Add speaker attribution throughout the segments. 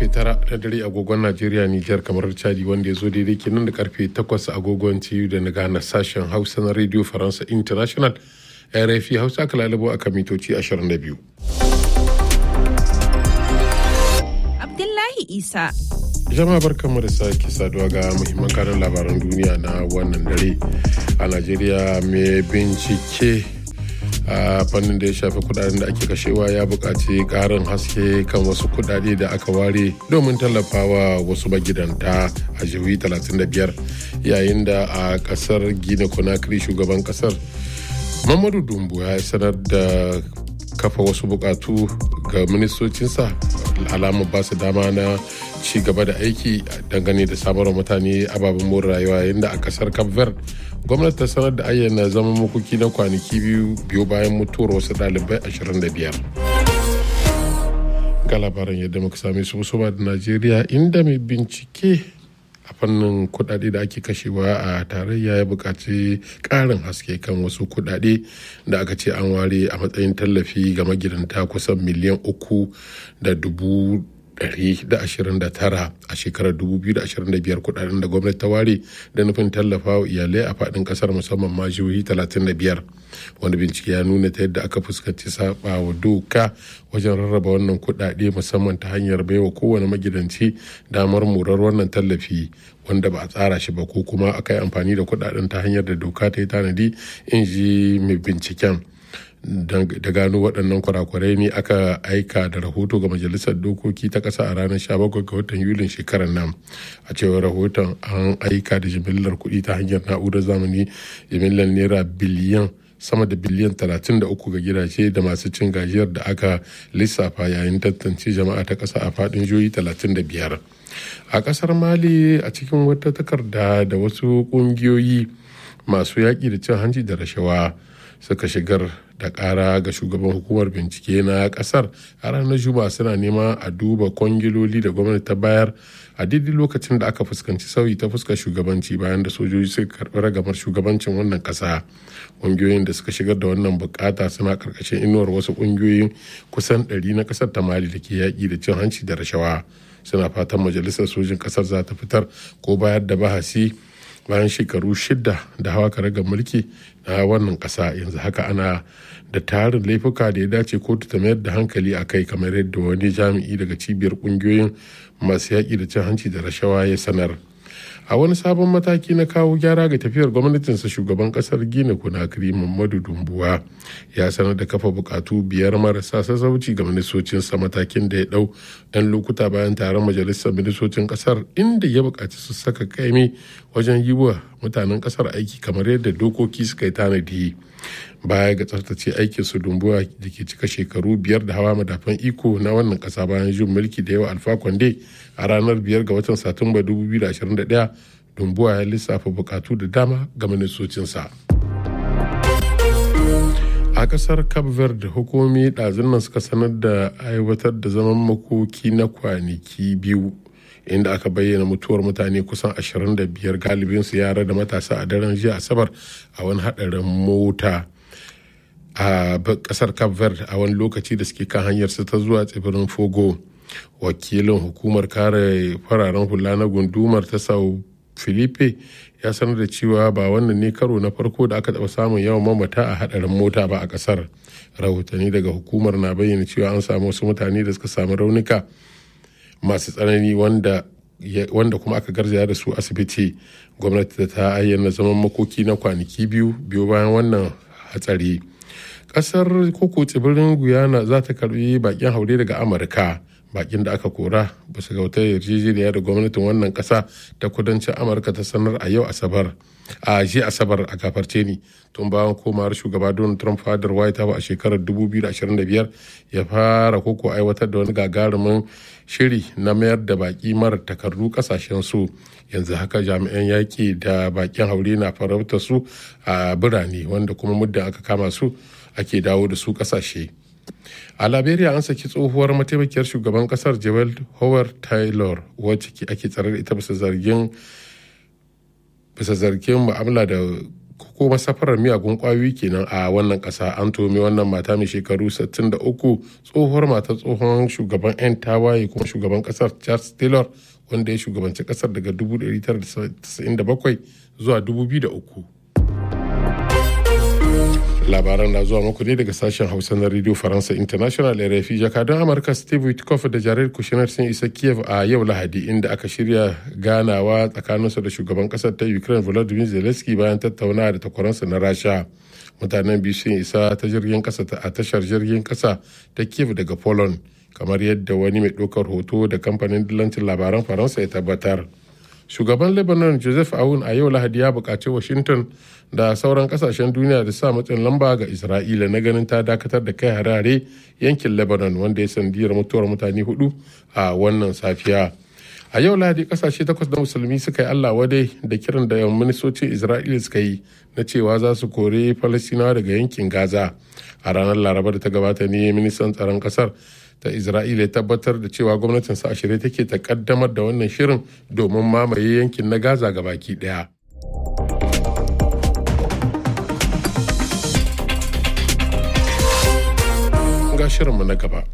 Speaker 1: karfe tara na dare agogon najeriya nijar kamar chadi wanda ya zo daidai kenan da karfe takwas agogon tiyu da na gana sashen hausa na radio faransa international rfi hausa aka lalabo a mitoci 22
Speaker 2: abdullahi isa
Speaker 1: jama'a barkanmu da sake saduwa ga muhimman karin labaran duniya na wannan dare a najeriya mai bincike a fannin da ya shafi kudaden da ake kashewa ya buƙaci ƙarin haske kan wasu kudade da aka ware domin tallafawa wasu magidanta a jihohi 35 yayin da a ƙasar gina conakry shugaban ƙasar mamadu dumbu ya sanar da kafa wasu buƙatu ga ministocinsa alamun ba su dama na ci gaba da aiki dangane da samarwa mutane ababen more rayuwa yayin da a ƙasar cape verde gwamnati ta sanar da ayyana zaman makoki na kwanaki biyu biyu bayan mutuwar wasu ɗalibai 25 ga labaran yadda muka same su musamman da najeriya inda mai bincike a fannin kudade da ake kashewa a tarayya ya buƙaci ƙarin haske kan wasu kudade da aka ce an ware a matsayin tallafi ga magidanta kusan miliyan uku da dubu 129 a shekarar 2025 kudaden da gwamnati ta ware da nufin tallafa wa iyalai a fadin kasar musamman ma jihohi 35 wani bincike ya nuna ta yadda aka fuskanci saba wa doka wajen rarraba wannan kudade musamman ta hanyar baiwa kowane magidanci damar murar wannan tallafi wanda ba a tsara shi ba ko kuma aka yi amfani da kudaden ta hanyar da doka ta yi tanadi in ji mai binciken da gano waɗannan kurakurai ne aka aika da rahoto ga majalisar dokoki ta ƙasa a ranar 17 ga watan yulin shekarar nan a cewar rahoton an aika da jimillar kuɗi ta hanyar na'urar zamani jimillar naira biliyan sama da biliyan 33 ga gidaje da masu cin gajiyar da aka lissafa yayin tantance jama'a ta ƙasa a faɗin jihohi 35 a ƙasar mali a cikin wata takarda da wasu ƙungiyoyi masu yaƙi da cin hanci da rashawa suka shigar da kara ga shugaban hukumar bincike na kasar a ranar juma'a suna nema a duba kwangiloli da gwamnati ta bayar a daidai lokacin da aka fuskanci sauyi ta fuskar shugabanci bayan da sojoji suka karbi ragamar shugabancin wannan kasa ƙungiyoyin da suka shigar da wannan bukata suna karkashin inuwar wasu ƙungiyoyin kusan 100 na kasar ta mali da ke yaƙi da cin hanci da rashawa suna fatan majalisar sojin kasar za ta fitar ko bayar da bahasi bayan shekaru shida da hawa karagar mulki na wannan kasa yanzu haka ana da tarin laifuka da ya dace kotu ta mayar da hankali a kai kamar yadda wani jami'i daga cibiyar kungiyoyin masu yaƙi da cin hanci da rashawa ya sanar a wani sabon mataki na kawo gyara ga tafiyar gwamnatinsa shugaban kasar gina kunakiri mamadu dumbuwa ya sanar da kafa bukatu biyar marasa sassauci ga ministocinsa matakin da ya dau yan lokuta bayan taron majalisar ministocin kasar inda ya bukaci su saka kaimi wajen yi wa mutanen kasar aiki kamar yadda dokoki suka yi tanadi baya ga tsaftace aikin su dumbuwa da ke cika shekaru biyar da hawa madafan iko na wannan kasa bayan jin mulki da yawa alfa kwande a ranar biyar ga watan satumba 2021 dumbuwa ya lissafa bukatu da dama ga ministocinsa a kasar cape verde hukumomi ɗazun nan suka sanar da aiwatar da zaman makoki na kwanaki biyu inda aka bayyana mutuwar mutane kusan 25 galibinsu yara da matasa a daren jiya asabar a wani haɗarin mota a kasar cape verde a wani lokaci da suke kan hanyar su ta zuwa tsibirin fogo wakilin hukumar kare fararen hula na gundumar ta sau filipe ya sanar da cewa ba wannan ne karo na farko da aka taɓa samun yawan mamata a hadarin mota ba a kasar rahotanni daga hukumar na bayyana cewa an samu wasu mutane da suka samu raunuka masu tsanani wanda wanda kuma aka garzaya da su asibiti gwamnati da ta ayyana zaman makoki na kwanaki biyu biyu bayan wannan hatsari kasar koko tsibirin guyana za ta karbi bakin haure daga amurka bakin da aka kora ba su gauta yarjejeniya da gwamnatin wannan kasa ta kudancin amurka ta sanar a yau asabar a ji asabar a gafarce ni tun bayan komawar shugaba donald trump fadar white house a shekarar 2025 ya fara koko aiwatar da wani gagarumin shiri na mayar da baki mara takardu kasashen su yanzu haka jami'an yaƙi da bakin haure na farauta su a birane wanda kuma muddin aka kama su ake dawo da su kasashe a liberia an saki tsohuwar mataimakiyar shugaban kasar joel howard taylor wacce ake tsare da ita bisa zargin bisa zargin mu'amala da ko masafarar miyagun kwayoyi kenan a wannan kasa an tome wannan mata mai shekaru 63 tsohuwar mata tsohon shugaban 'yan tawaye kuma shugaban kasar charles taylor wanda ya shugabanci kasar daga 1997 zuwa 2003 labaran na zuwa muku ne daga sashen hausa na radio faransa international rfi jakadun amurka steve witkoff da jared kushner sun isa kiev a yau lahadi inda aka shirya ganawa tsakaninsu da shugaban kasar ta ukraine volodymyr zelensky bayan tattaunawa da takwaransa na rasha mutanen biyu sun isa ta jirgin kasa a tashar jirgin kasa ta kiev daga poland kamar yadda wani mai ɗaukar hoto da kamfanin dillancin labaran faransa ya tabbatar shugaban lebanon joseph aoun a yau lahadi ya buƙaci washington da sauran kasashen duniya da sa matsin lamba ga isra'ila na ganin ta dakatar da kai harare yankin lebanon wanda ya sandiyar mutuwar mutane hudu a wannan safiya a yau lahadi kasashe takwas na musulmi suka yi allah wadai da kiran da ministocin isra'ila suka yi na cewa za su kore falastinawa daga yankin gaza a ranar laraba da ta gabata ne ministan tsaron kasar ta isra'ila tabbatar da cewa gwamnatin sa shirye take ta kaddamar da wannan shirin domin mamaye yankin na gaza ga baki daya ga shirinmu na gaba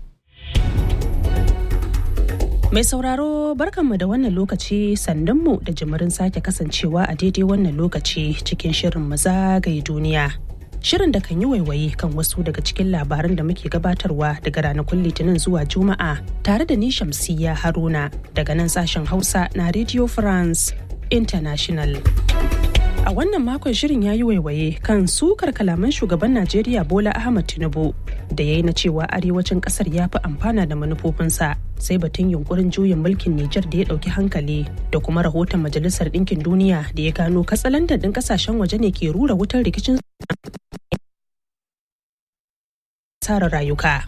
Speaker 2: Mai sauraro barkanmu da wannan lokaci sandunmu da jimirin sake kasancewa a daidai wannan lokaci cikin shirin zagaye duniya. Shirin da kan yi waiwaye kan wasu daga cikin labaran da muke gabatarwa daga ranakun Litinin zuwa Juma'a tare da ni Shamsiyya Haruna daga nan sashen Hausa na Radio France International. A wannan makon shirin ya yi waiwaye kan sukar kalaman shugaban Najeriya Bola Ahmad Tinubu da ya yi na cewa arewacin kasar ya fi amfana da manufofinsa sai batun yunkurin juyin mulkin Nijar da ya ɗauki hankali da kuma rahoton Majalisar Ɗinkin Duniya da ya gano katsalandan ɗin ƙasashen waje ne ke rura wutar rikicin tsara rayuka.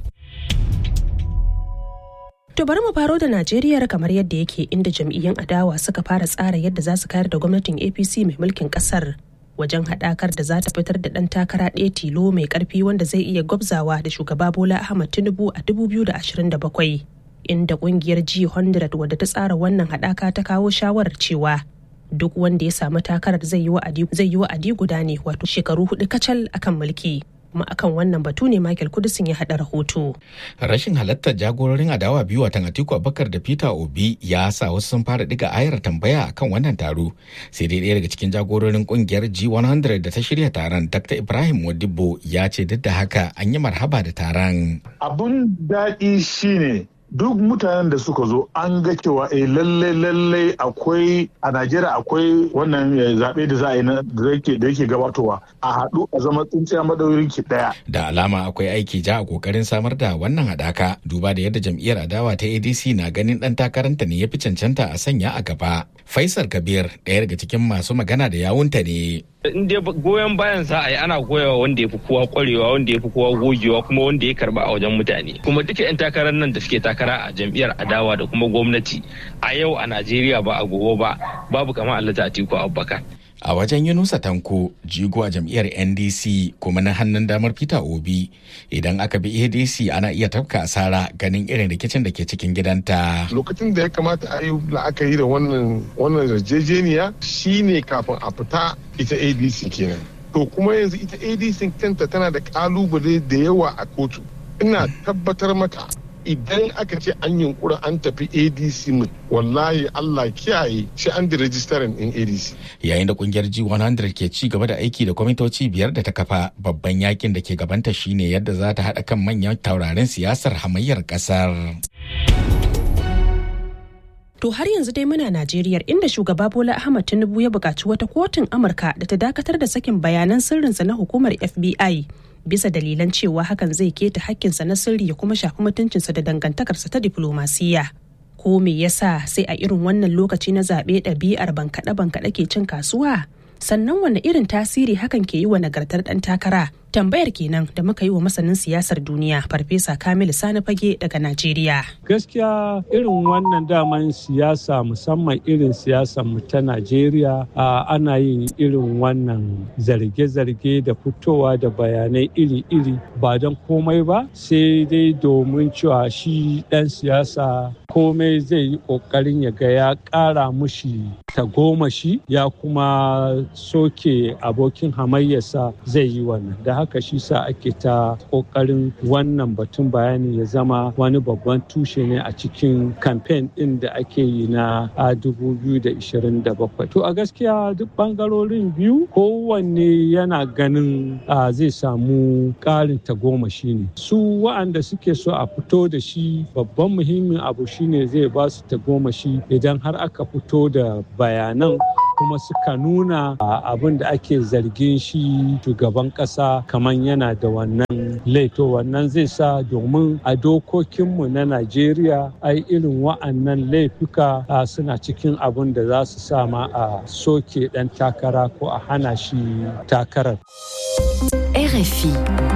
Speaker 2: To bari mu faro da Najeriya kamar yadda yake inda jam'iyyun adawa suka fara tsara yadda za su kayar da gwamnatin APC mai mulkin kasar wajen haɗakar da za ta fitar da ɗan takara ɗaya tilo mai ƙarfi wanda zai iya gwabzawa da shugaba Bola Ahmad Tinubu a 2027 inda ƙungiyar G100 wadda ta tsara wannan haɗaka ta kawo shawarar cewa duk wanda ya samu takarar zai yi wa'adi guda ne wato shekaru hudu kacal akan mulki. kuma akan wannan batu ne Michael Kudusin ya haɗa rahoto.
Speaker 3: Rashin halartar jagororin adawa biyu watan Atiku Abubakar da Peter Obi ya sa wasu sun fara diga ayar tambaya akan wannan taro. Sai dai ɗaya daga cikin jagororin kungiyar G100 da ta shirya taron Dr. Ibrahim Modibo ya ce duk da haka an yi marhaba da taron.
Speaker 4: Abun daɗi shine duk mutanen da suka zo an ga cewa eh lalle lalle akwai a Najeriya akwai wannan zaɓe da za a yi da yake gabatowa a haɗu a zama tsintsiya madaurin ki ɗaya.
Speaker 3: Da alama akwai aiki ja a kokarin samar da wannan haɗaka duba da yadda jam'iyyar adawa ta ADC na ganin ɗan takaranta ne ya fi cancanta a sanya a gaba. Faisal Kabir ɗaya daga cikin masu magana da yawunta ne.
Speaker 5: in dai goyon bayan sa ai ana goyawa wanda ya fi kowa kwarewa wanda ya fi kowa gogewa kuma wanda ya karba a wajen mutane kuma duka yan takarar nan da suke takara a jam'iyyar adawa da kuma gwamnati a yau a Najeriya ba a gobe ba babu kamar Alhaji Atiku Abubakar
Speaker 3: a wajen yunusa tanko jigo a jam'iyyar ndc kuma na hannun damar peter obi idan aka bi adc ana iya tafka asara ganin irin rikicin da ke cikin gidanta
Speaker 6: lokacin da ya kamata a yi la'akari da wannan wannan yarjejeniya shine kafin a fita ita adc kenan to kuma yanzu ita adc kanta tana da kalubale da yawa a kotu ina tabbatar maka idan aka ce an yunkura an tafi adc wallahi allah kiyaye shi an da rajistarin in adc
Speaker 3: yayin da kungiyar g100 ke ci gaba da aiki da kwamitoci biyar da ta kafa babban yakin da ke gabanta shine yadda za ta haɗa kan manyan taurarin siyasar hamayyar ƙasar.
Speaker 2: To har yanzu dai muna Najeriya inda shugaba Bola Ahmad Tinubu ya buƙaci wata kotun Amurka da ta dakatar da sakin bayanan sirrinsa na hukumar FBI bisa dalilan cewa hakan zai keta hakkinsa na sirri ya kuma shafi mutuncinsa da dangantakarsa ta diflomasiyya. Ko me yasa sai a irin wannan lokaci na zaɓe ɗabi'ar bankaɗe-bankaɗe ke cin kasuwa? Sannan wanne irin tasiri hakan ke yi wa nagartar ɗan takara? Tambayar kenan da muka yi wa masanin siyasar duniya Farfesa Kamilu Sani Fage daga Najeriya.
Speaker 7: Gaskiya irin wannan daman siyasa musamman irin siyasar mu ta Najeriya ana yin irin wannan zarge-zarge da fitowa da bayanai iri-iri ba don komai ba sai dai domin cewa shi ɗan siyasa komai zai yi ƙoƙarin ya ga ya ƙara mushi tagomashi ya kuma soke abokin hamayyarsa zai yi wannan da haka shi sa ake ta kokarin wannan batun bayani ya zama wani babban tushe ne a cikin kamfen din da ake yi na 2027 to a gaskiya duk bangarorin biyu kowanne yana ganin zai samu ƙarin tagomashi ne su wa'anda suke so a fito da shi babban muhimmin abu shine zai ba su tagomashi idan har aka fito da bayanan kuma suka nuna abin da ake zargin shi shugaban kasa kamar yana da wannan laito wannan zai sa domin a dokokinmu na najeriya ai irin wa'annan laifuka suna cikin abin da za su sama a soke dan takara ko a hana shi takarar
Speaker 8: RFI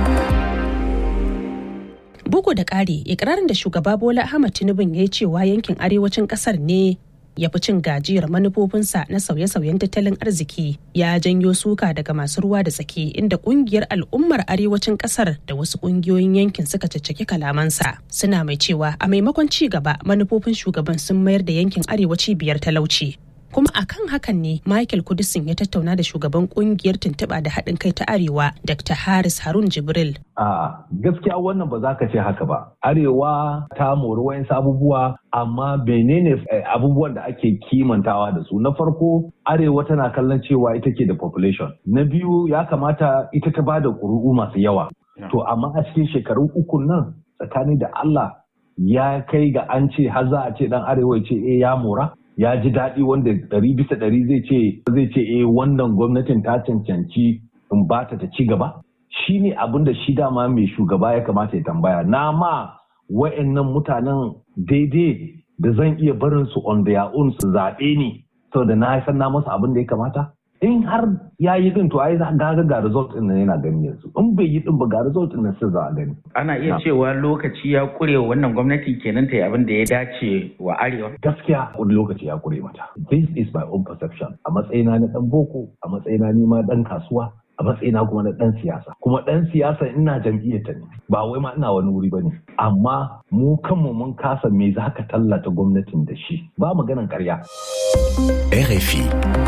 Speaker 2: Bugu da ƙari, ikirarin da shugaba Bola Ahmad Tinubu ya yi cewa yankin arewacin ƙasar ne ya fi cin gajiyar manufofinsa na sauye-sauyen tattalin arziki ya janyo suka daga masu ruwa da tsaki inda kungiyar al'ummar arewacin kasar da wasu kungiyoyin yankin suka caccaki kalamansa suna mai cewa a maimakon ci gaba manufofin shugaban sun mayar da yankin arewaci biyar talauci kuma akan hakan ne michael kudisin ya tattauna da shugaban kungiyar tuntuɓa da haɗin kai ta arewa dr haris harun jibril
Speaker 9: a gaskiya wannan ba za ka ce haka ba arewa ta mori wayansu abubuwa amma menene abubuwan da ake kimantawa da su na farko arewa tana kallon cewa ita ke da population na biyu ya kamata ita ta bada ƙuri'u masu yawa to amma a cikin shekaru uku nan tsakani da allah ya kai ga an ce har za a ce dan arewa ce eh ya mora ya ji daɗi wanda ɗari bisa ɗari zai ce zai ce eh wannan gwamnatin ta cancanci in ba ta ta ci gaba shi ne abin da shi dama mai shugaba ya kamata ya tambaya na ma wa'annan mutanen daidai da zan iya barin su on their own su zaɓe ni saboda na san na masa abin da ya kamata in har ya yi din to ai ga ga result din nan yana gani yanzu in bai yi din ba ga result din nan sai za a gani
Speaker 3: ana iya cewa lokaci ya kure wannan gwamnati kenan ta yi abin da ya dace wa arewa
Speaker 9: gaskiya wani lokaci ya kure mata this is my own perception a matsayina na dan boko a matsayina ni ma dan kasuwa a matsayina kuma na dan siyasa kuma dan siyasa ina jam'iyyar ta ne ba wai ma ina wani wuri bane amma mu kanmu mun kasa me za ka tallata gwamnatin da shi ba maganan karya
Speaker 8: RFI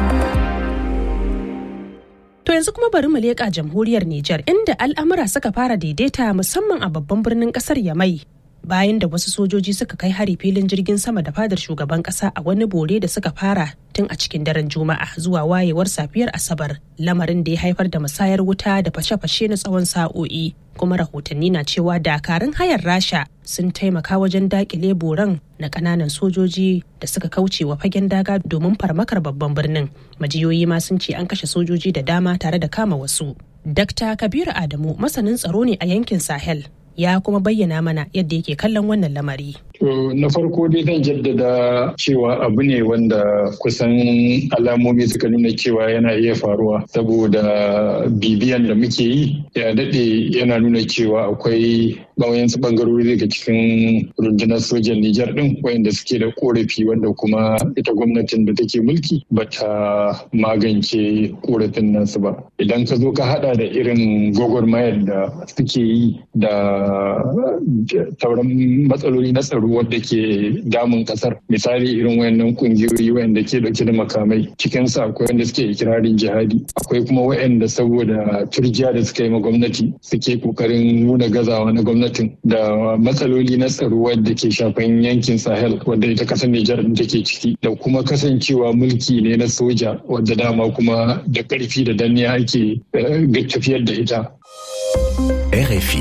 Speaker 2: To yanzu kuma bari mu leƙa jamhuriyar Nijar inda al'amura suka fara daidaita musamman a babban birnin ƙasar Yamai. Bayan da wasu sojoji suka kai hari filin jirgin sama da fadar shugaban ƙasa a wani bore da suka fara tun a cikin daren Juma'a zuwa wayewar safiyar Asabar, lamarin da ya haifar da musayar wuta da fashe-fashe na tsawon sa'o'i. Kuma rahotanni na cewa dakarun hayar Rasha sun taimaka wajen dakile boran na kananan sojoji da suka kauce wa fagen daga domin farmakar babban birnin majiyoyi ma sun ce an kashe sojoji da dama tare da kama wasu Dr. Kabiru Adamu masanin tsaro ne a yankin Sahel ya kuma bayyana mana yadda yake kallon wannan lamari.
Speaker 10: To na farko dai zan jaddada cewa abu ne wanda kusan alamomi suka nuna cewa yana iya faruwa saboda bibiyan da muke yi ya daɗe yana nuna cewa akwai wayansu bangarori daga cikin rundunar sojan Nijar ɗin wayanda suke da korafi wanda kuma ita gwamnatin da take mulki bata magance korafin nasu ba. Idan ka zo ka hada da irin gwagwarmayar da suke yi da sauran matsaloli na tsaro wadda ke damun kasar misali irin wayannan kungiyoyi wayanda ke dauke da makamai cikinsu akwai wanda suke ikirarin jihadi akwai kuma wayanda saboda turjiya da suka yi ma gwamnati suke kokarin nuna gazawa na gwamnatin da matsaloli na tsaro wadda ke shafan yankin sahel wadda ita kasar nijar take ciki da kuma kasancewa mulki ne na soja wadda dama kuma da karfi da danniya ake tafiyar da ita
Speaker 8: RFI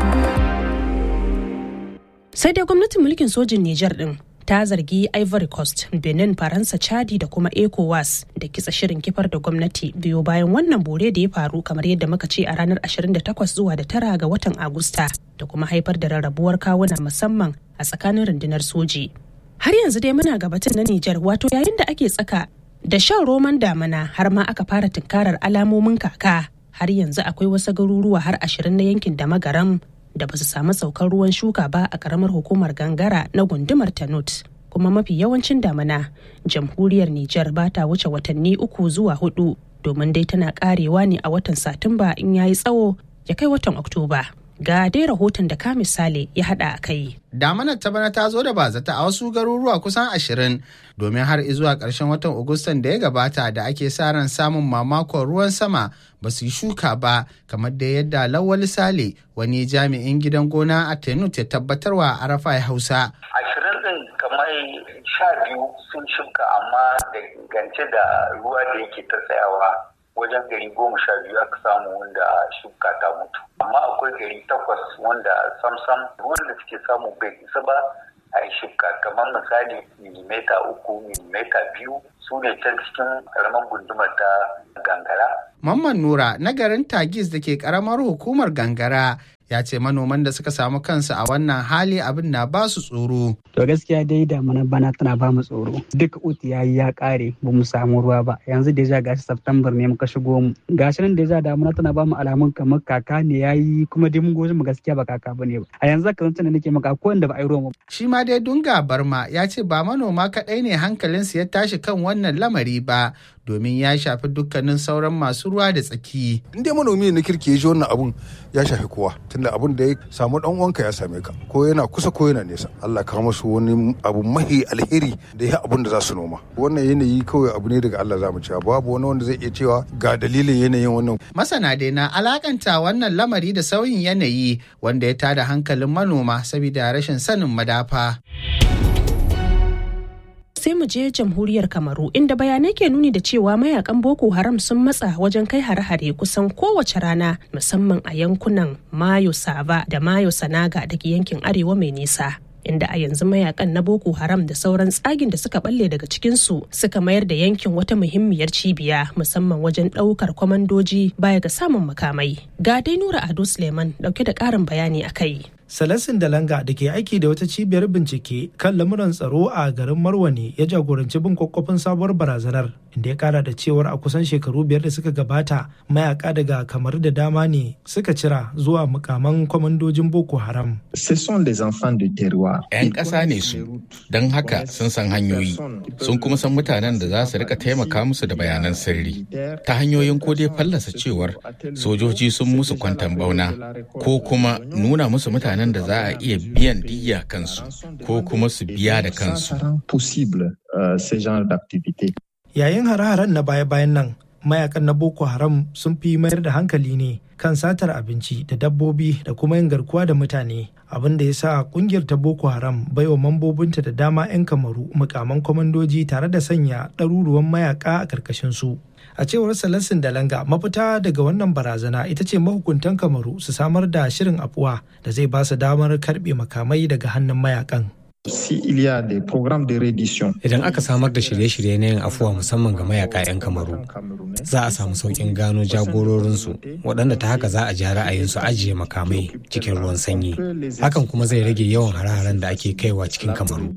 Speaker 2: sai dai gwamnatin mulkin sojin Nijar din ta zargi Ivory Coast, Benin, Faransa, Chadi da kuma ECOWAS da kitsa shirin kifar da gwamnati biyo bayan wannan bore da ya faru kamar yadda muka ce a ranar 28 zuwa da tara ga watan Agusta da kuma haifar da rarrabuwar kawuna musamman a tsakanin rundunar soji. Har yanzu dai muna gabatar na Nijar wato yayin da ake tsaka da shan roman damana har ma aka fara tunkarar alamomin kaka har yanzu akwai wasu garuruwa har ashirin na yankin da magaram da ba su samu saukar ruwan shuka ba a karamar hukumar gangara na gundumar tanut kuma mafi yawancin damana jamhuriyar Nijar ba ta wuce watanni uku zuwa hudu domin dai tana karewa ne a watan satumba in yayi tsawo ya kai watan oktoba Ga dai rahoton da ka misali ya haɗa a kai.
Speaker 11: Damanar ta bana ta zo da bazata a wasu garuruwa kusan ashirin domin har zuwa ƙarshen watan Agustan da ya gabata da ake sa ran samun mamakon ruwan sama ba su yi shuka ba kamar da yadda Lawal Sale wani jami'in gidan gona a Tenut ya tabbatarwa a Arafa Hausa.
Speaker 12: Ashirin ɗin kamar sha biyu sun shuka amma da gance da ruwa da yake ta tsayawa wajen gari goma sha biyu aka samu wanda shuka ta mutu amma akwai gari takwas wanda samsam ruwan da suke samu bai isa ba a yi shuka kamar misali milimeta uku milimeta biyu su ne can cikin karamar gundumar ta gangara
Speaker 11: Mamman Nura na garin Tagis da ke karamar hukumar gangara ya ce manoman da suka samu kansu a wannan hali abin na ba su tsoro.
Speaker 13: To gaskiya dai damuna bana tana ba mu tsoro. Duk uti ya yi ya kare ba mu samu ruwa ba. Yanzu deja gashi September ne muka shigo mu. Gashi nan deja damuna tana ba mu alamun kamar kaka ne ya yi kuma dai mun goji mu gaskiya ba kaka ba ne ba. A yanzu ka zance nake maka ko wanda ba a yi ruwa
Speaker 11: Shi ma dai Dunga Barma ya ce ba manoma kaɗai ne hankalinsu ya tashi kan wannan lamari ba domin ya shafi dukkanin sauran masu ruwa da tsaki.
Speaker 14: In dai manomi na kirki ya ji wannan abun ya shafi kowa tunda abun da ya samu dan uwanka ya same ka ko yana kusa ko yana nesa. Allah ka musu wani abu mahi alheri da ya abun da za su noma. Wannan yanayi kawai abu ne daga Allah za mu cewa babu wani wanda zai iya cewa ga dalilin yanayin wannan.
Speaker 11: Masana dai na alakanta wannan lamari da sauyin yanayi wanda ya tada hankalin manoma saboda rashin sanin madafa.
Speaker 2: sai mu je jamhuriyar kamaru inda bayanai ke nuni da cewa mayakan boko haram sun matsa wajen kai hare-hare kusan kowace rana musamman a yankunan mayo sava da mayo sanaga da ke yankin arewa mai nisa inda a yanzu mayakan na boko haram da sauran tsagin da suka balle daga cikinsu suka mayar da yankin wata muhimmiyar cibiya musamman wajen ɗaukar kwamandoji baya ga samun makamai ga dai nura ado suleiman dauke da ƙarin bayani a kai
Speaker 15: Salasin Dalanga da ke aiki da wata cibiyar bincike kan lamuran tsaro a garin Marwani ya jagoranci bin kwakwafin sabuwar barazanar inda ya kara da cewar a kusan shekaru biyar da suka gabata mayaka daga kamar da dama ne suka cira zuwa mukaman kwamandojin Boko Haram.
Speaker 3: 'Yan ƙasa ne su, don haka sun san hanyoyi, sun kuma san mutanen da za su rika taimaka musu da bayanan sirri ta hanyoyin ko dai fallasa cewar sojoji sun musu kwantan bauna ko kuma nuna musu mutanen mutanen da za a iya biyan diya kansu ko kuma su biya da kansu.
Speaker 15: Yayin hare-haren na baya-bayan nan, mayakan na Boko Haram sun fi mayar da hankali ne kan satar abinci da dabbobi da kuma yin garkuwa da mutane. abin da ya sa kungiyar ta Boko Haram baiwa mambobinta da dama 'yan kamaru mukaman kwamandoji tare da sanya ɗaruruwan mayaka a ƙarƙashin su. a cewar salasin dalanga mafita daga wannan barazana ita ce mahukuntan kamaru su samar da shirin afuwa da zai ba su damar karbe makamai daga hannun mayakan
Speaker 16: Idan aka samar da shirye-shirye na yin afuwa musamman ga mayaka 'yan kamaru, za a samu sauƙin gano jagororinsu waɗanda ta haka za a ji ra'ayinsu ajiye makamai cikin ruwan sanyi. Hakan kuma zai rage yawan hare-haren da ake kaiwa cikin kamaru.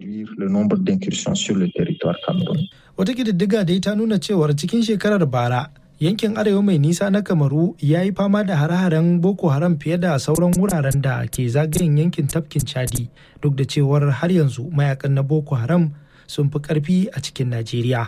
Speaker 15: Wata ƙididdiga dai ta nuna cewar cikin shekarar bara yankin arewa mai nisa na kamaru ya yi fama da hare-haren boko haram fiye da sauran wuraren da ke zagayen yankin tafkin chadi duk da cewar har yanzu mayakan na boko haram sun fi karfi a cikin najeriya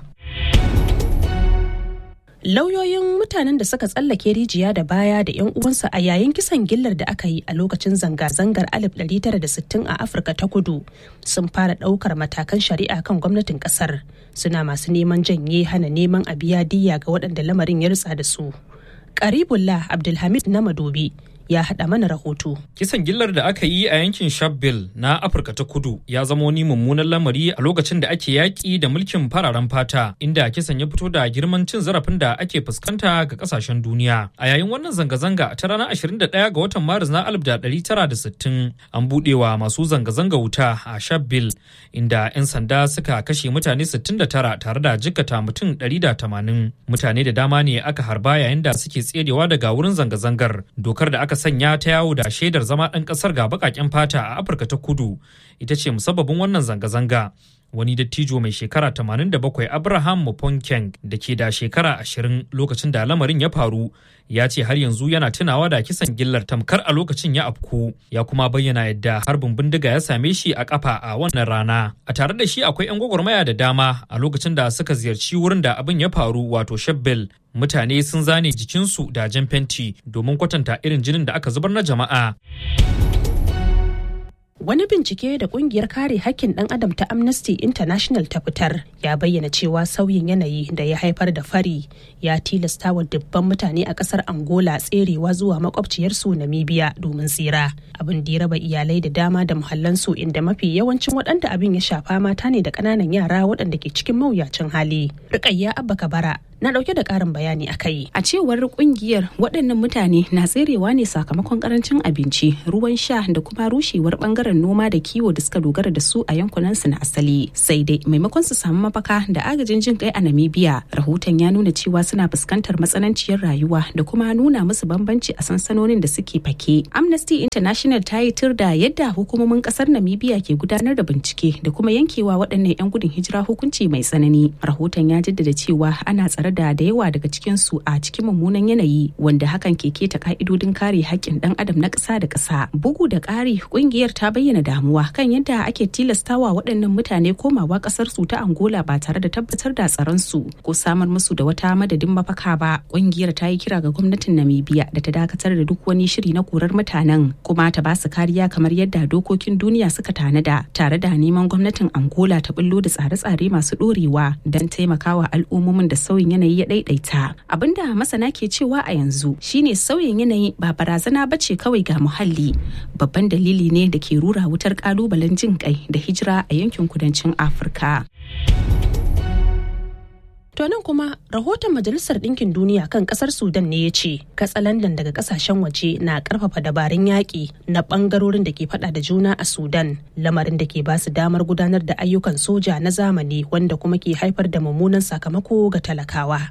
Speaker 2: lauyoyin mutanen da suka tsallake rijiya da baya da 'yan uwansa a yayin kisan gillar da aka yi a lokacin zanga-zangar 1960 a afirka ta kudu sun fara ɗaukar matakan shari'a kan gwamnatin ƙasar suna masu neman janye hana neman a biya diya ga waɗanda lamarin ya rutsa da su karibullah abdulhamid na madobi ya haɗa mana rahoto.
Speaker 17: Kisan gillar da aka yi a yankin Shabelle na Afirka ta Kudu ya zama wani mummunan lamari a lokacin da ake yaƙi da mulkin fararen fata inda kisan ya fito da girman cin zarafin da ake fuskanta ga ƙasashen duniya. A yayin wannan zanga-zanga ta ranar 21 ga watan Maris na 1960 an buɗewa masu zanga-zanga wuta a Shabelle inda 'yan sanda suka kashe mutane 69 tare da jikkata mutum 180. Mutane da dama ne aka harba yayin da suke tserewa daga wurin zanga-zangar. Dokar da aka sanya ta yawo da shaidar zama ɗan ƙasar ga baƙaƙen fata a afirka ta kudu ita ce musabbabin wannan zanga-zanga wani dattijo mai shekara 87 abraham muponkeng da ke da shekara 20 lokacin da lamarin ya faru ya ce har yanzu yana tunawa da kisan gillar tamkar a lokacin ya afku ya kuma bayyana yadda harbin bindiga ya same shi a kafa a wannan rana a tare da shi akwai 'yan gwagwarmaya da dama a lokacin da suka ziyarci wurin da abin ya faru wato shebbel mutane sun zane jikinsu da jan fenti domin kwatanta irin jinin da aka zubar na jama'a
Speaker 2: Wani bincike da kungiyar kare hakkin ɗan adam ta Amnesty International ta fitar ya bayyana cewa sauyin yanayi da ya haifar da fari ya tilasta wa dubban mutane a ƙasar Angola tserewa zuwa makwabciyarsu Namibia domin tsira. Abin da ya raba iyalai da dama da muhallansu inda mafi yawancin waɗanda abin ya shafa mata ne da ƙananan yara waɗanda ke cikin mawuyacin hali. Rukayya Abba Kabara na dauke da karin bayani a kai.
Speaker 18: A cewar kungiyar waɗannan mutane na tserewa ne sakamakon karancin abinci, ruwan sha da kuma rushewar bangaren noma da kiwo da suka dogara da su a yankunansu na asali. Sai dai maimakon su samu mafaka da agajin jin kai a Namibia, rahoton ya nuna cewa suna fuskantar matsananciyar rayuwa da kuma nuna musu bambanci a sansanonin da suke fake. Amnesty International ta yi tur da yadda hukumomin kasar Namibia ke gudanar da bincike da kuma yankewa waɗannan 'yan gudun hijira hukunci mai tsanani. Rahoton ya jaddada cewa ana tsare tare da da yawa daga cikinsu a cikin mummunan yanayi wanda hakan ke keta ka'idodin kare haƙƙin ɗan adam na ƙasa da ƙasa bugu da ƙari ƙungiyar ta bayyana damuwa kan yadda ake tilastawa waɗannan mutane komawa ƙasar su ta angola ba tare da tabbatar da tsaron su ko samar musu da wata madadin mafaka ba ƙungiyar ta yi kira ga gwamnatin namibia da ta dakatar da duk wani shiri na korar mutanen kuma ta ba su kariya kamar yadda dokokin duniya suka tanada tare da neman gwamnatin angola ta bullo da tsare-tsare masu ɗorewa don taimakawa al'ummomin da sauyin yanayi ya daidaita abinda masana ke cewa a yanzu shine sauyin yanayi ba barazana ba ce kawai ga muhalli babban dalili ne da ke rura wutar kalubalen jin kai da hijira a yankin kudancin afirka
Speaker 2: To nan kuma rahoton Majalisar Ɗinkin Duniya kan ƙasar Sudan ne ya ce katsalandan daga ƙasashen waje na ƙarfafa dabarun yaƙi na ɓangarorin da ke faɗa da juna a Sudan lamarin da ke ba su damar gudanar da ayyukan soja na zamani wanda kuma ke haifar da mummunan sakamako ga talakawa.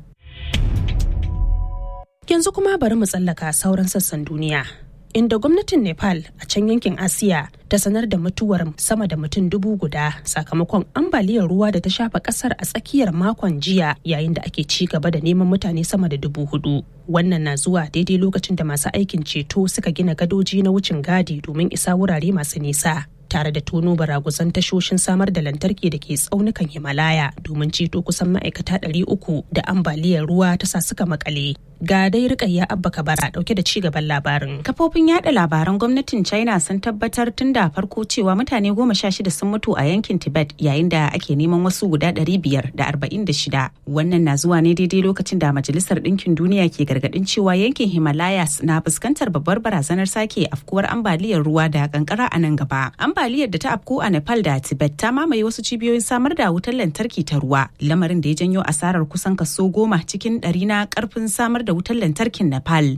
Speaker 2: Yanzu kuma bari mu tsallaka sauran sassan duniya. inda gwamnatin nepal a can yankin asiya ta sanar da mutuwar sama da mutum dubu guda sakamakon ambaliyar ruwa da ta shafa kasar a tsakiyar makon jiya yayin da ake ci gaba da neman mutane sama da dubu hudu wannan na zuwa daidai lokacin da masu aikin ceto suka gina gadoji na wucin gadi domin isa wurare masu nisa tare da tono baraguzan tashoshin samar da lantarki da ke tsaunukan himalaya domin ceto kusan ma'aikata 300 da ambaliyar ruwa ta sa suka makale ga dai rikayya abba kabara dauke da ci gaban labarin
Speaker 18: kafofin yada labaran gwamnatin china sun tabbatar tun da farko cewa mutane goma sha shida sun mutu a yankin tibet yayin da ake neman wasu guda ɗari biyar da arba'in da shida wannan na zuwa ne daidai lokacin da majalisar ɗinkin duniya ke gargaɗin cewa yankin himalayas na fuskantar babbar barazanar sake afkuwar ambaliyar ruwa da kankara a nan gaba ambaliyar da ta afku a nepal da tibet ta mamaye wasu cibiyoyin samar da wutar lantarki ta ruwa lamarin da ya janyo asarar kusan kaso goma cikin ɗari na karfin samar da wutar lantarkin Nepal.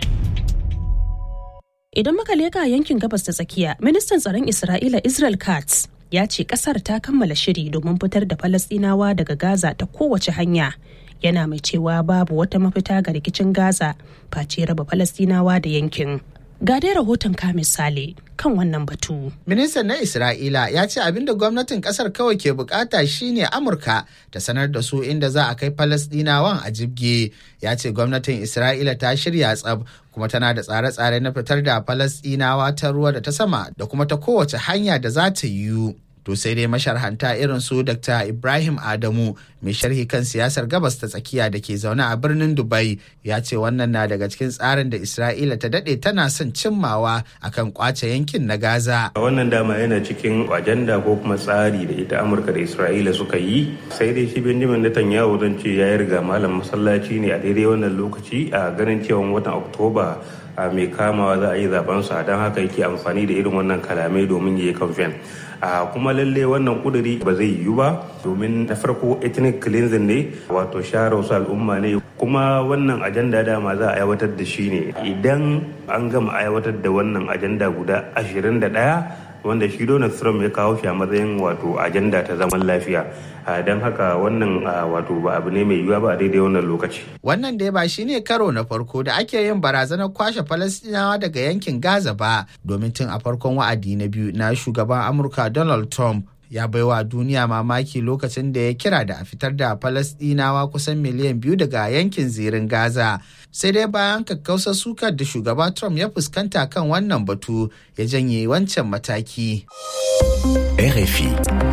Speaker 2: Idan muka leka yankin gabas ta tsakiya, ministan tsaron Isra'ila Israel Katz ya ce kasar ta kammala shiri domin fitar da Falasɗinawa daga Gaza ta kowace hanya. Yana mai cewa babu wata mafita ga rikicin Gaza face raba Falasɗinawa da yankin. Ga dai rahoton ka misali kan wannan batu.
Speaker 11: Ministan na Isra'ila ya ce abinda gwamnatin kasar kawai ke bukata shine Amurka ta sanar da su inda za a kai Falasdinawan a jibge. Ya ce gwamnatin Isra'ila ta shirya tsab kuma tana da tsare-tsare na fitar da Falasdinawa ta ruwa da ta sama da kuma ta kowace hanya da za ta yiwu. To sai dai masharhanta irin su Dr. Ibrahim Adamu mai sharhi kan siyasar gabas ta tsakiya da ke zaune a birnin Dubai ya ce wannan na daga cikin tsarin da Isra'ila ta dade tana son cimmawa akan kwace yankin na Gaza.
Speaker 19: Wannan dama yana cikin ajanda ko kuma tsari da ita Amurka da Isra'ila suka yi sai dai shi Benjamin Netanyahu zan ce ya riga malam masallaci ne a daidai wannan lokaci a ganin cewa watan Oktoba a mai kamawa za a yi zabensa don haka yake amfani da irin wannan kalamai domin ya yi kamfen. a kuma lalle wannan kuduri ba zai yiwu ba domin na farko ethnic cleansing ne wato share wasu al'umma ne kuma wannan ajanda dama za a aiwatar da shi ne idan an gama aiwatar da wannan ajanda guda 21 wanda shi Donald Trump ya kawo shi a matsayin wato ajanda ta zaman lafiya don haka wannan wato ba abu ne mai yiwuwa ba a daidai wannan lokaci.
Speaker 11: Wannan dai ba shi ne karo na farko da ake yin barazanar kwashe Falastinawa daga yankin Gaza ba domin tun a farkon wa'adi na biyu na shugaban Amurka Donald Trump ya baiwa duniya mamaki lokacin da ya kira da a fitar da Falasɗinawa kusan miliyan biyu daga yankin zirin Gaza. Sai dai bayan kakkausar sukar da shugaba Trump ya fuskanta kan wannan batu ya janye wancan mataki.
Speaker 8: RFI.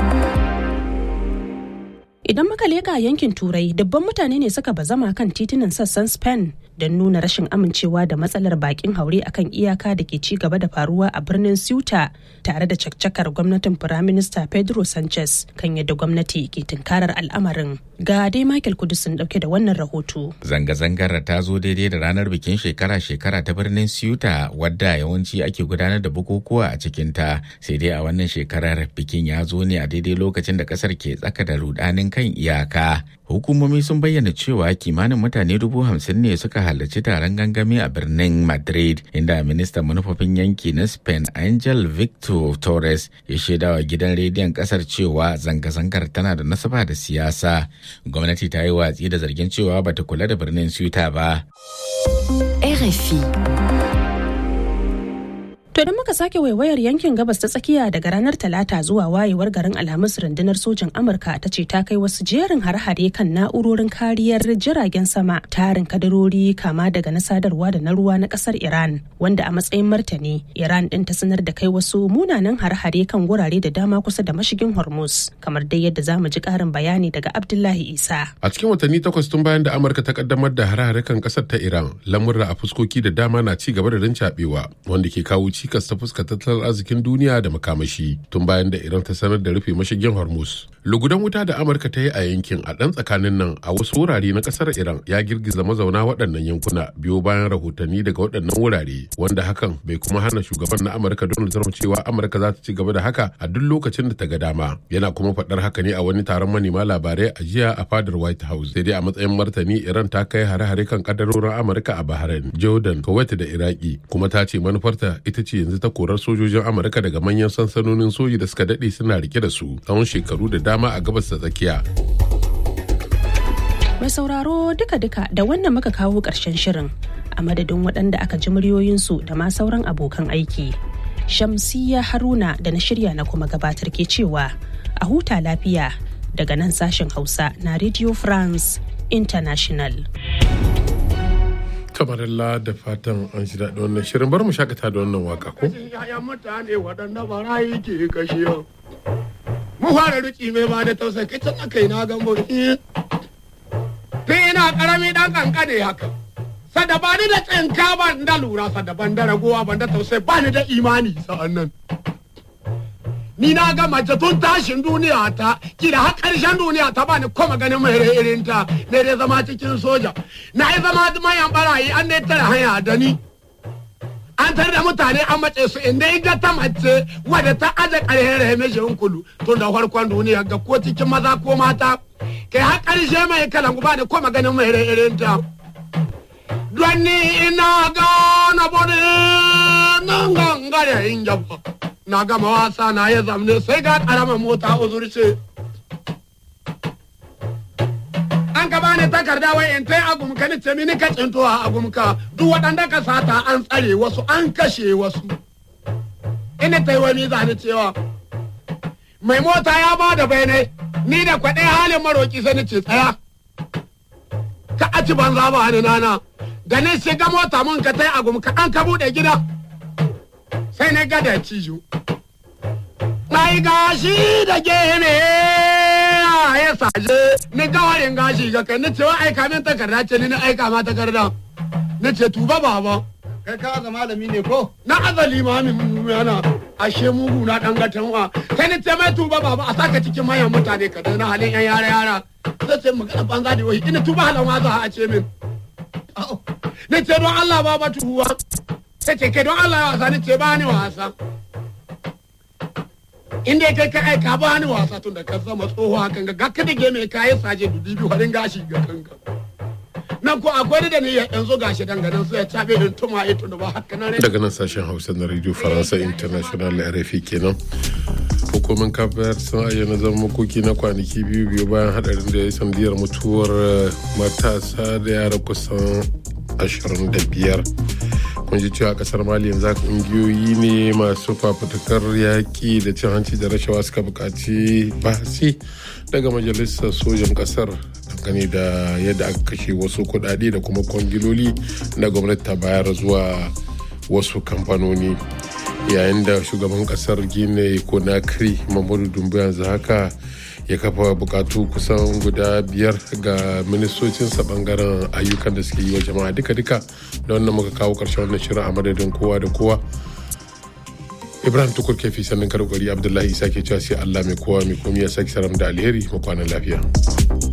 Speaker 2: Idan muka leka yankin Turai, dubban mutane ne suka bazama kan titunan sassan Spain don nuna rashin amincewa da matsalar bakin haure akan iyaka da ke ci gaba da faruwa a birnin Ceuta tare da caccakar gwamnatin Firaminista Pedro Sanchez kan yadda gwamnati ke tunkarar al'amarin. Ga dai Michael Kudusun dauke da wannan rahoto.
Speaker 3: Zanga-zangar ta zo daidai da ranar bikin shekara-shekara ta birnin Ceuta wadda yawanci ake gudanar da bukukuwa a cikinta sai dai a wannan shekarar bikin ya zo ne a daidai lokacin da kasar ke tsaka da rudanin kan iyaka. Hukumomi sun bayyana cewa kimanin mutane dubu hamsin ne suka halarci taron gangami a birnin Madrid inda ministan manufofin yanki na Spain Angel Victor Torres ya shaidawa gidan rediyon kasar cewa zanga-zangar tana da nasaba da siyasa. Gwamnati ta yi watsi da zargin cewa bata kula da birnin Ceuta ba.
Speaker 8: RFI.
Speaker 2: To idan muka sake waiwayar yankin gabas ta tsakiya daga ranar Talata zuwa wayewar garin Alhamis rundunar sojin Amurka ta ce ta kai wasu jerin har-hare kan na'urorin kariyar jiragen sama tarin kadarori kama daga na sadarwa da na ruwa na kasar Iran wanda a matsayin martani Iran din ta sanar da kai wasu munanan har-hare kan wurare da dama kusa da mashigin Hormuz kamar dai yadda zamu ji karin bayani daga Abdullahi Isa.
Speaker 1: A cikin watanni takwas tun bayan da Amurka ta kaddamar da har-hare kan kasar ta Iran lamurra a fuskoki da dama na ci gaba da rincaɓewa wanda ke kawo cikas ta fuskar tattalin arzikin duniya da makamashi tun bayan da iran ta sanar da rufe mashigin hormuz lugudan wuta da amurka ta yi a yankin a ɗan tsakanin nan a wasu wurare na ƙasar iran ya girgiza mazauna waɗannan yankuna biyo bayan rahotanni daga waɗannan wurare wanda hakan bai kuma hana shugaban na amurka donald trump cewa amurka za ta ci gaba da haka a duk lokacin da ta ga dama yana kuma faɗar haka ne a wani taron manema labarai a jiya a fadar white house sai dai a matsayin martani iran ta kai hare-hare kan kadarorin amurka a bahrain jordan kuwait da iraki kuma ta ce manufarta ita ce yanzu ta korar sojojin amurka daga manyan sansanonin soji da suka daɗe suna rike da su tsawon shekaru da dama a gabas ta tsakiya
Speaker 2: Mai sauraro duka-duka da wannan muka kawo ƙarshen shirin a madadin waɗanda aka ji muryoyinsu da ma sauran abokan aiki. Shamsiya Haruna da na shirya na kuma gabatar ke cewa a huta lafiya daga nan sashen Hausa na Radio France International.
Speaker 1: kamarilla da fatan an shi daɗi wannan shirin bar mu shakata da wannan waka ko?
Speaker 20: mutane waɗanda barayi ke kashe mu fara riki mai ba da tausayi kai can aka yi na gambo tun ina karami dan kankane haka sada ba ni da tsinka ba da lura sada ban da ragowa ban da tausayi ba ni da imani sa'an nan ni na ga mace tun tashin duniya ta kila har karshen duniya ta bani kuma ganin mai irin ta ne dai zama cikin soja na yi zama mayan barayi an ne tara hanya da ni an tar da mutane an mace su inda ita ta mace wadda ta aje ƙarfin rahimeshin kulu tun da farkon duniya ga ko cikin maza ko mata kai har ƙarshe mai kalan ba da kuma ganin mai irin ta don ni ina gana bode nan gangare in jaba na gama wasa na ya zamne sai ga ƙaramin mota uzurce an ka bani takarda wai in tai agumka ni ce mini ka tsinto a agumka duk waɗanda ka sata an tsare wasu an kashe wasu ina tai wani zani cewa mai mota ya ba da bayanai ni da kwaɗe halin maroki sai ni ce tsaya ka aci banza ba ni nana da ni shiga mota mun ka tai agumka an ka buɗe gida sai na gada cijo mai gashi da gene ya saje ni gawarin gashi ga kai ni ce wa aika min takarda ce ni na aika ma takarda ni ce tuba baba kai ka ga malami ne ko na azali ma min yana ashe mugu na dan gatan wa sai ni ce mai tuba baba a saka cikin manyan mutane ka na halin yan yara yara sai ce magana banza da wai ina tuba halan ma za a ce min ni ce don Allah baba tuwa sai ce kai don Allah ya wasa ni ce ba ni wasa inda kai ka aika ba ni wasa tun da ka zama tsoho hakan ga ka dige mai kayan saje dubi biyu harin gashi ga kanka nan ko akwai da ni ya yanzu gashi danganan sai ya tabe din tuma ito da ba haka nan
Speaker 1: daga nan sashen hausa na radio faransa international rfi kenan hukumar kafar sun ayyana zama makoki na kwanaki biyu biyu bayan hadarin da ya sandiyar mutuwar matasa da yara kusan 25 kun ji cewa kasar mali yanzu kungiyoyi ne masu fafutukar yaƙi da cin hanci da rashawa suka buƙaci bahasi daga majalisar sojan kasar dangane da yadda aka kashe wasu kuɗaɗe da kuma kwangiloli na gwamnati ta bayar zuwa wasu kamfanoni yayin da shugaban kasar gine conakry mamadu dumbu yanzu haka ya kafa bukatu kusan guda biyar ga ministocinsa bangaren ayyukan da suke yi wa jama'a duka-duka da wannan muka kawo karshen wannan shirin a madadin kowa da kowa ibrahim tukur kefi sannan karkari abdullahi isa ke cewa sai allah mai kowa mai komi ya sake saram da alheri mu kwanan lafiya